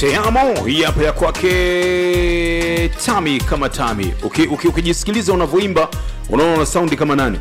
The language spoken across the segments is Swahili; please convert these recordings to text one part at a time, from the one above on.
Teamo hii hapa ya kwake Tami kama Tami. Uki- uki- Ukijisikiliza unavyoimba unaona una saundi kama nani?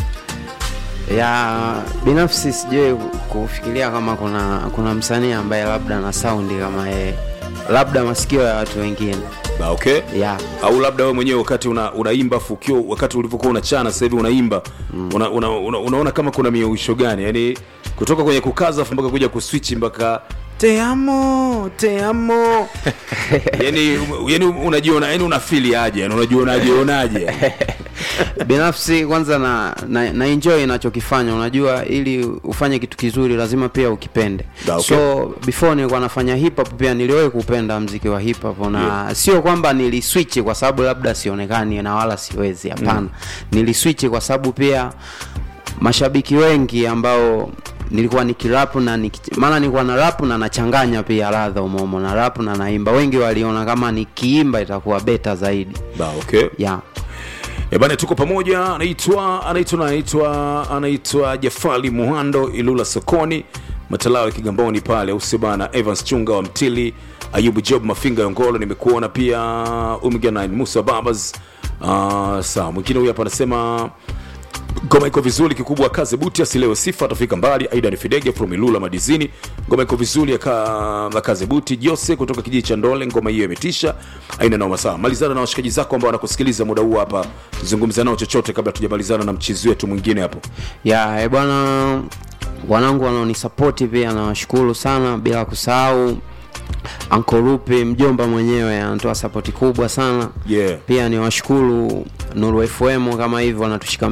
ya binafsi sijui kufikiria kama kuna kuna msanii ambaye labda na saundi kama yeye labda masikio ya watu wengine Ba, okay. ya Au labda wewe mwenyewe wakati una, unaimba fukio wakati ulivyokuwa unachana sasa hivi unaimba una, una, una, unaona kama kuna miuisho gani? Yaani kutoka kwenye kukaza afu mpaka kuja kuswitch mpaka teamo teamo yani, yani unajiona yani unafili aje yani unajionaje unajionaje binafsi kwanza na, na, na enjoy inachokifanya unajua ili ufanye kitu kizuri lazima pia ukipende Da, okay. so before nilikuwa nafanya hip hop pia niliwahi kupenda mziki wa hip hop na Yeah. sio kwamba niliswitch kwa sababu labda sionekani na wala siwezi hapana mm. niliswitch kwa sababu pia mashabiki wengi ambao nilikuwa nikirapu na niki- maana nilikuwa na rapu na nachanganya pia ladha umomo na rapu na naimba wengi waliona kama nikiimba itakuwa beta zaidi Ba, okay. yeah. Eh bana, tuko pamoja. Anaitwa anaitwa anaitwa anaitwa Jafali Muhando Ilula sokoni Matalawe Kigamboni pale usibana Evans Chunga wa Mtili Ayubu Job Mafinga Yongolo, nimekuona pia Umiga 9 Musa Babas. Uh, saa mwingine huyu hapa anasema ngoma iko vizuri, kikubwa kaze buti asilewe sifa, atafika mbali. Aida ni Fidege from Ilula Madizini, ngoma iko vizuri aka kaze buti. Jose kutoka kijiji cha Ndole, ngoma hiyo imetisha, aina noma. Sawa, malizana na washikaji zako ambao wanakusikiliza muda huu hapa, zungumza nao chochote kabla tujamalizana na mchizi wetu mwingine hapo. ya e bwana wanangu wanaonisapoti pia nawashukuru sana bila kusahau ankorupe mjomba mwenyewe anatoa sapoti kubwa sana Yeah. pia niwashukuru nuru fm kama hivyo wanatushika